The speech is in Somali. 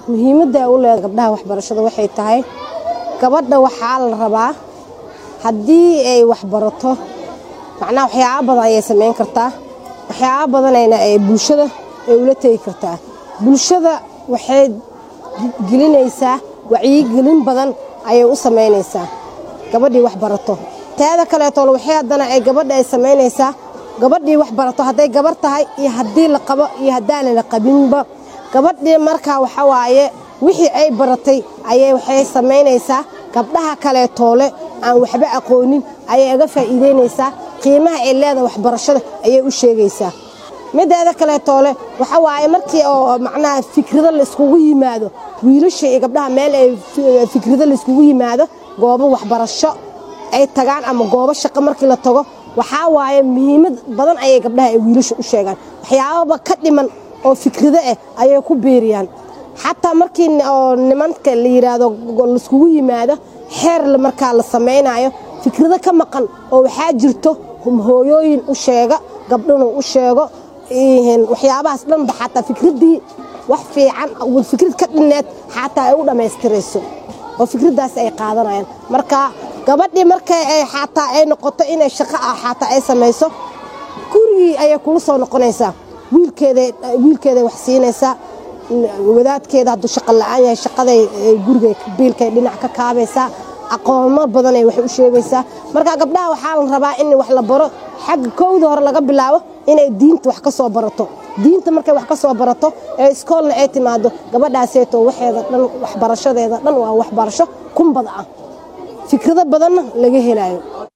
muhiimadda ay u leedahay gabdhaha waxbarashada waxay tahay gabadha waxaa la rabaa haddii ay waxbarato macnaha waxyaaba badan ayay samayn kartaa waxyaaba badanayna ay bulshada ay ula tegi kartaa bulshada waxay gelinaysaa wacyigelin badan ayay u samaynaysaa gabadhii wax barato teeda kaleetoo waxay haddana ay gabadha ay samaynaysaa gabadhii wax barato hadday gabar tahay iyo haddii la qabo iyo haddaana la qabinba gabadhii markaa waxa waaye wixii ay baratay ayay waxay samaynaysaa gabdhaha kaleetoole aan waxba aqoonin ayay aga faa'iidaynaysaa qiimaha ay leedahay waxbarashada ayay u sheegaysaa mideeda kaleetoole waxa waaye markii oo macnaha fikrado layskugu yimaado wiilasha iyo gabdhaha meel ay fikrado layskugu yimaado goobo waxbarasho ay tagaan ama goobo shaqo markii la tago waxaa waaye muhiimad badan ayay gabdhaha ay wiilasha u sheegaan waxyaababa ka dhiman oo fikrado ah ayay ku biiriyaan xataa markii oo nimanka la yidhaahdo laiskugu yimaado xeer markaa la samaynayo fikrado ka maqan oo waxaa jirto hooyooyin u sheega gabdhanu u sheego waxyaabahaas dhanba xataa fikraddii wax fiican fikrad ka dhinneed xataa ay u dhammaystirayso oo fikraddaas ay qaadanayaan marka gabadhii markay ay xataa ay noqoto inay shaqo ah xataa ay samayso gurigii ayay kula soo noqonaysaa wiilkeeday wax siinaysaa wadaadkeeda hadduu shaqo la'aan yahay shaqaday guriga biilkay dhinac ka kaabaysaa aqoomo badanay wax u sheegaysaa marka gabdhaha waxaa la rabaa in wax la baro xagga kowda hore laga bilaabo inay diinta wax ka soo barato diinta markay wax ka soo barato ee iskoolna ay timaado gabadhaaseeto waxeeda dhan waxbarashadeeda dhan waa waxbarasho kunbada ah fikrado badanna laga helayo